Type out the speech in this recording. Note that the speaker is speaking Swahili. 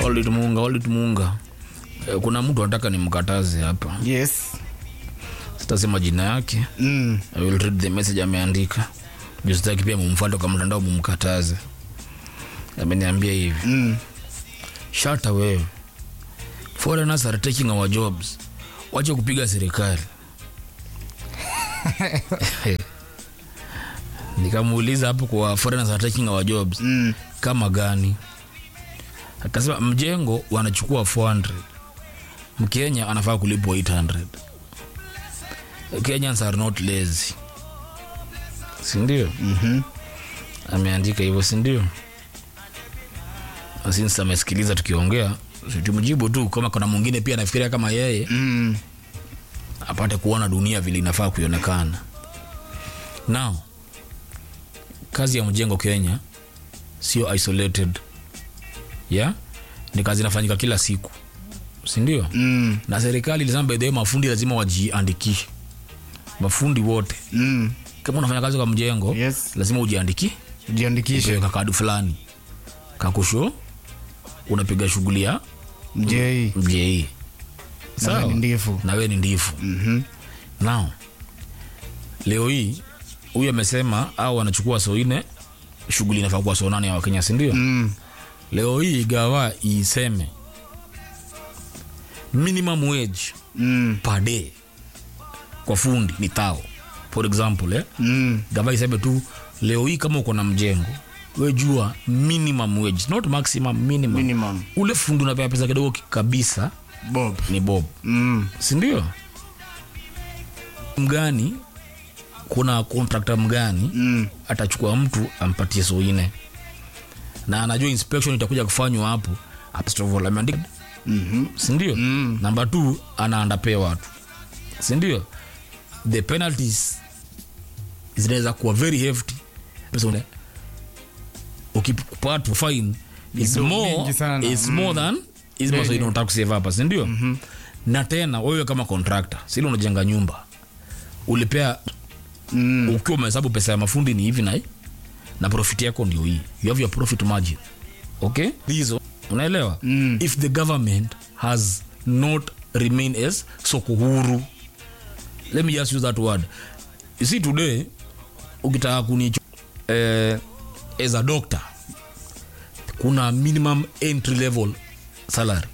Walid Muunga, Walid Muunga. Eh, Kuna mtu anataka nimkataze hapa, Yes. sitasema jina yake. Mm. I will read the message ameandika. Juu sitaki pia mumfuate kwa mtandao mumkataze. Ameniambia hivi. Mm. Shata wewe. Foreigners are taking our jobs. Wacha kupiga serikali. Nikamuuliza hapo kwa foreigners are taking our jobs. Mm. Kama gani? Akasema mjengo wanachukua 400. Mkenya anafaa kulipwa 800. Kenyans are not lazy. Si ndio? Mhm. Ameandika hivyo si ndio? Na Since amesikiliza tukiongea, si tumjibu tu kama kuna mwingine pia anafikiria kama yeye Mm. apate kuona dunia vile inafaa kuionekana. Now, kazi ya mjengo Kenya sio isolated. Yeah? Ni kazi inafanyika kila siku. Si ndio? Mm. Na serikali ilisema by the way mafundi lazima wajiandikishe. Mafundi wote. Mm. Kama unafanya kazi kwa mjengo, Yes. lazima ujiandiki Jiandikishe. upewe kakadu fulani kakusho unapiga shughuli ya Mjei. mjei Na wewe ni ndifu. na we ni ndifu Mhm. now leo hii huyu amesema au wanachukua soine shughuli inafaa kuwa so nane ya wakenya sindio Mm. leo hii gawa iseme minimum wage Mm. per day kwa fundi ni tao for example eh? Mm. gava iseme tu leo hii kama uko na mjengo we jua minimum wage not maximum minimum, Minimum. ule fundi unapea pesa kidogo ki- kabisa Bob. ni bob Mm. sindio mgani kuna kontrakta mgani Mm. atachukua mtu ampatie soine na anajua inspection itakuja kufanywa hapo first of all ameandika Mhm. sindio Mm. namba t anaandapea watu sindio the penalties zinaweza kuwa very hefty pesa une- ukipatwa fine is Ni more, mingi sana. is Mm. more than is Yeah, yeah, yeah. unataka kusave hapa sindio mm-hmm. na tena wewe kama contractor sili unajenga nyumba ulipea Mm. ukiwa umehesabu pesa ya mafundi ni hivi na hii, na profit yako ndio hii you have your profit margin okay hizo unaelewa Mm. if the government has not remain as soko huru let me just use that word you see today ukitaka kuni eh, as a doctor kuna minimum entry level salary